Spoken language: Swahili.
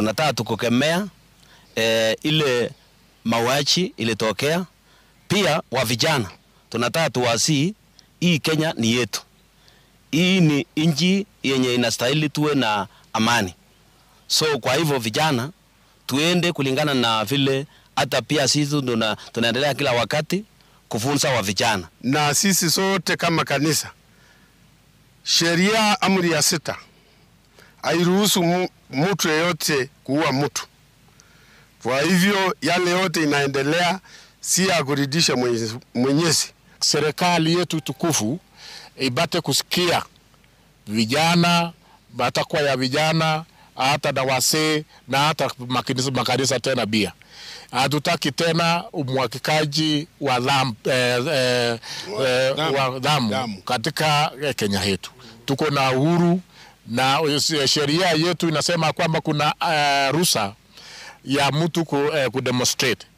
tunataka tukukemea e, ile mauaji ilitokea. Pia wa vijana tunataka tuwasii, hii Kenya ni yetu, hii ni nchi yenye inastahili tuwe na amani. So kwa hivyo vijana tuende kulingana na vile hata pia sisi tuna, tunaendelea kila wakati kufunza wa vijana na sisi sote kama kanisa, sheria amri ya sita hairuhusu mu, mtu yeyote kuua mtu. Kwa hivyo yale yote inaendelea si ya kuridhisha Mwenyezi. Mwenyezi. Serikali yetu tukufu ibate kusikia vijana, matakwa ya vijana, hata na wasee na hata makanisa, makanisa tena bia hatutaki tena umwakikaji wa dhamu eh, eh, eh, wa dhamu Damu. katika eh, Kenya yetu. Tuko na uhuru na eh, sheria yetu inasema kwamba kuna uh, ruhusa ya mtu ku, eh, kudemonstrate